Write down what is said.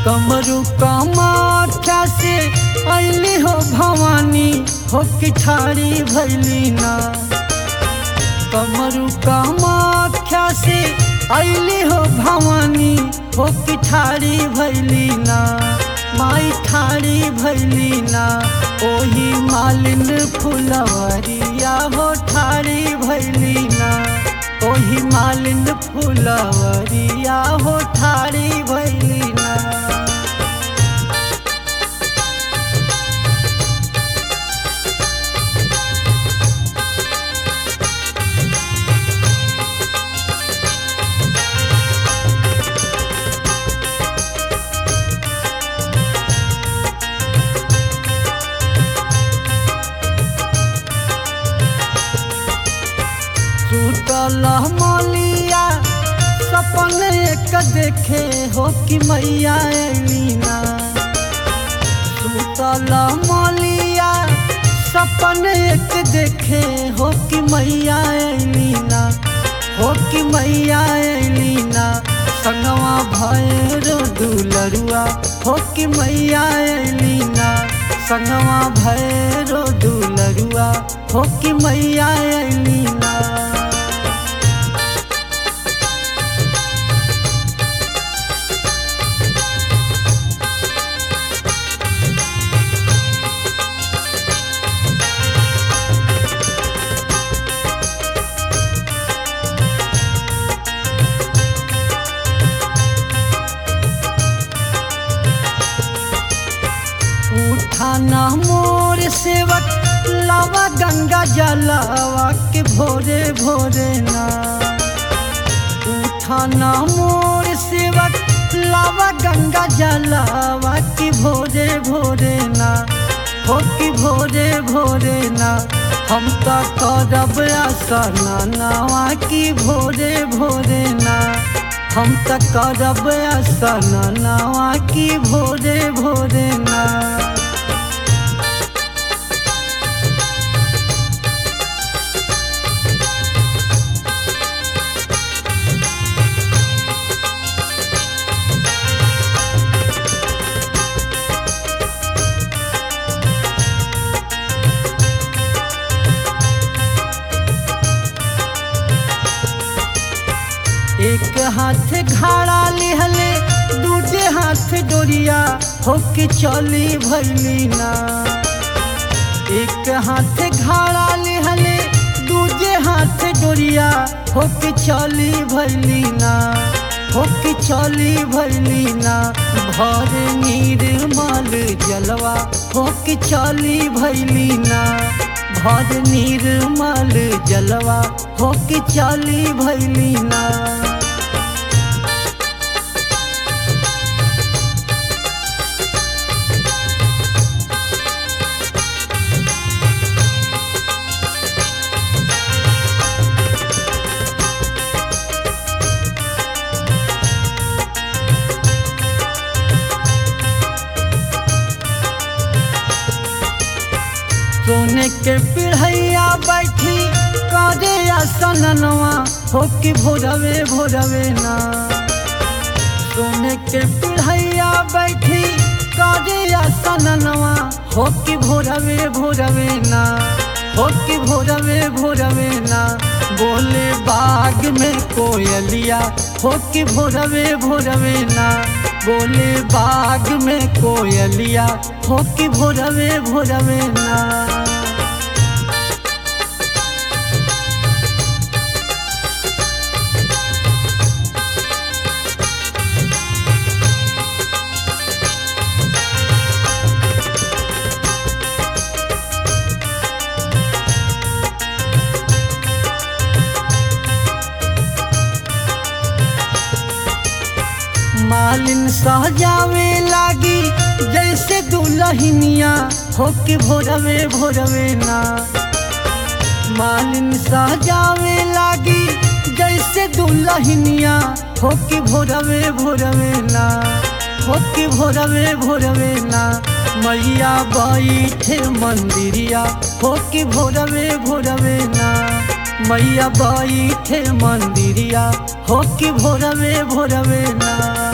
कमरु कमाठा से अली हो भवानी हो कि ठारी भैली ना कमरु कमाख्या से अली हो भवानी हो कि ठारी भैली ना माई ठारी भैली ना ओही मालिन फुलवरिया हो ठारी भैली ना ओही मालिन फुलवरिया हो ठारी भैली ना टूटल मलिया सपन एक देखे हो कि मैया अलीना टूटल मलिया सपन एक देखे हो कि मैया अलीना हो कि मैया अलीना संगवा भैरो दुलरुआ हो कि मैया अलीना संगवा भैरो दुलरुआ हो कि मैया अलीना उठाना मोर सेवक लावा गंगा जलावा के भोरे भोरे ना उठाना मोर सेवक लावा गंगा जलावा के भोरे भोरे ना हो कि भोरे भोरे ना हम तो करब आसना नावा की भोरे भोरे ना हम तो करब आसना नावा की भोरे भोरे ना एक हाथ घाड़ा लिहले दूजे हाथ डोरिया होके चली भैली ना एक हाथ घाड़ा लिहले दूजे हाथ डोरिया होके चली भैली ना होके चली भैली ना भर निर्मल जलवा होके चली भैली ना भर निर्मल जलवा होके चली भैली ना सोने के पिढ़ैया बैठी काजे आसनवा हो कि भोरवे भोरवे ना सोने के पिढ़ैया बैठी काजे आसनवा हो कि भोरवे भोरवे ना हो कि भोरवे भोरवे ना बोले बाग में कोयलिया हो कि भोरवे भोरवे ना बोले बाग में कोयलिया हो कि भोरवे भोरवे ना मालिन सहजावे लागी जैसे दुलहिनिया हो के भोरवे भोरवे ना मालिन सहजावे लागी जैसे दुलहिनिया हो के भोरवे भोरवे ना हो के भोरवे भोरवे ना मैया बैठे मंदिरिया हो के भोरवे भोरवे ना मैया बैठे मंदिरिया हो के भोरवे भोरवे ना